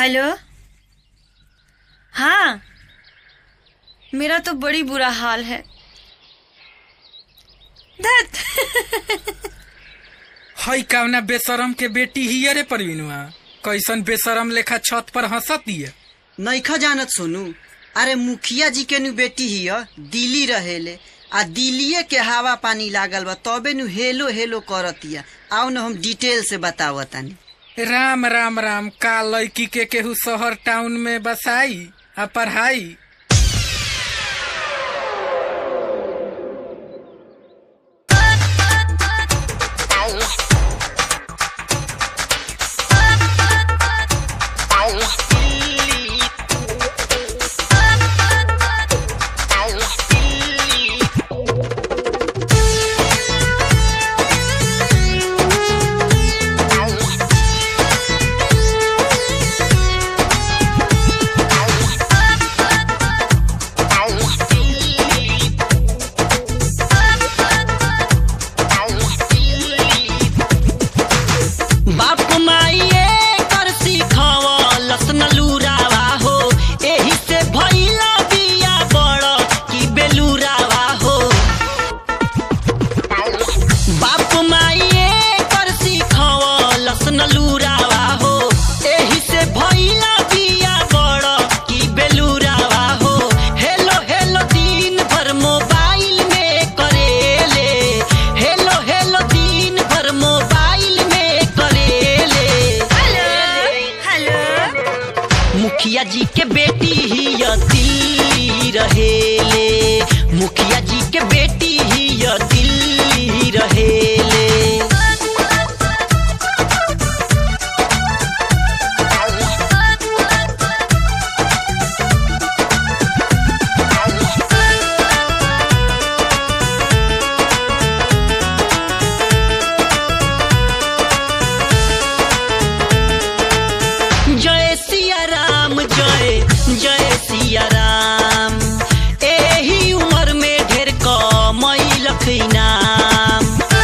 hello हाँ मेरा तो बड़ी बुरा हाल है धत हई कावना बेशरम के बेटी ही अरे परवीनुआ कैसन बेशरम लेखा छत पर हंसतिया नैखा जानत सोनू अरे मुखिया जी के नु बेटी ही दिल्ली रहेले आ दिल्लीए के हवा पानी लागल बा तबे नु हेलो हेलो करतिया आओ न हम डिटेल से बतावतानी राम राम राम का लड़की के केहू शहर टाउन में बसाई आ पढ़ाई बाप माइए कर सिखवलस न लुरावा हो एही से भइला बिया बड़ की बेलुरावा हो बाप माइए कर सिखवलस न लुरावा हो एही से भइला बिया बड़ की बेलुरावा हो हेलो हेलो दिन भर मोबाइल में करेले हेलो हेलो दिन भर मोबाइल में करेले हेलो मुखिया जी के बेटी ही य दिल्ली रहेले मुखिया जी के बेटी ही य दिल्ली रहेले जय सिया राम जय जय सिया राम एही उम्र में ढेर कमई लखी नाम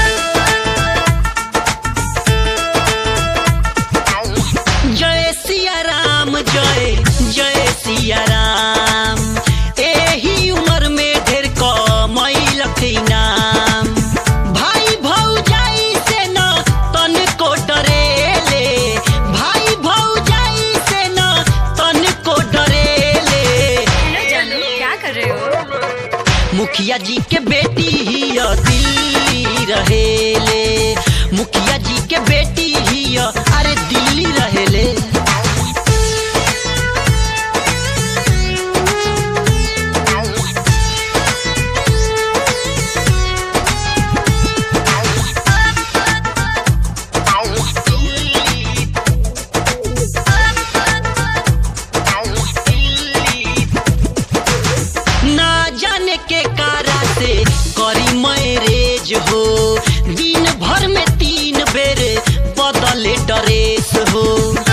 जय सिया राम जय जय सिया राम एही उम्र में ढेर कमई लखी नाम भाई भौजाई से न तन को डरेले भाई भौजाई से न तन को डरेले हेलो जानू क्या कर रहे हो मुखिया जी के बेटी ही य दिल्ली रहेले मुखिया जी के बेटी ही य अरे दिल्ली रहेले ना जाने के कारा से करी मैरेज हो दिन भर में तीन बेर बदले ड्रेस हो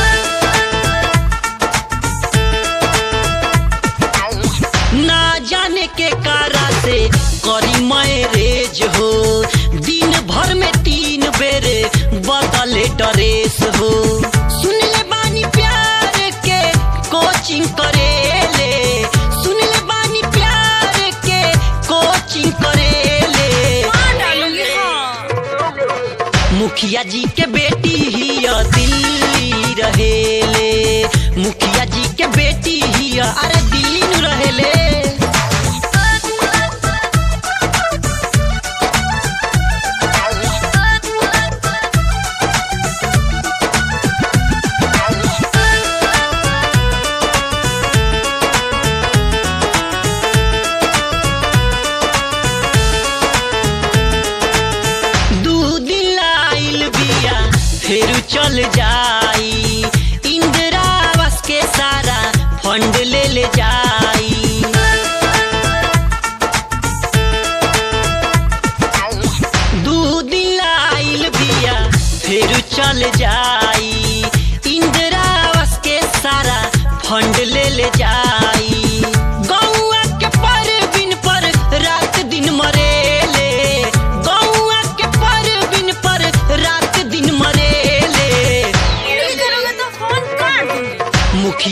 ना जाने के कारा से करी मैरेज हो दिन भर में तीन बेर बदले ड्रेस हो सुन ले बानी प्यार के कोचिंग करेले सुन ले बानी प्यार के कोचिंग करेले हाँ डालूंगी हाँ मुखिया जी के बेटी ही य दिल्ली रहेले मुखिया जी के बेटी ही य अरे दिल्ली नु रहेले दू दिन लाइल बिया फिर चल जाई इंदिरा आवास के सारा फंड ले ले जाई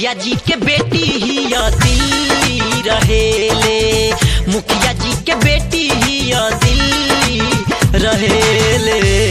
मुखिया जी के बेटी ही दिल्ली रहेले मुखिया जी के बेटी ही दिल्ली रहेले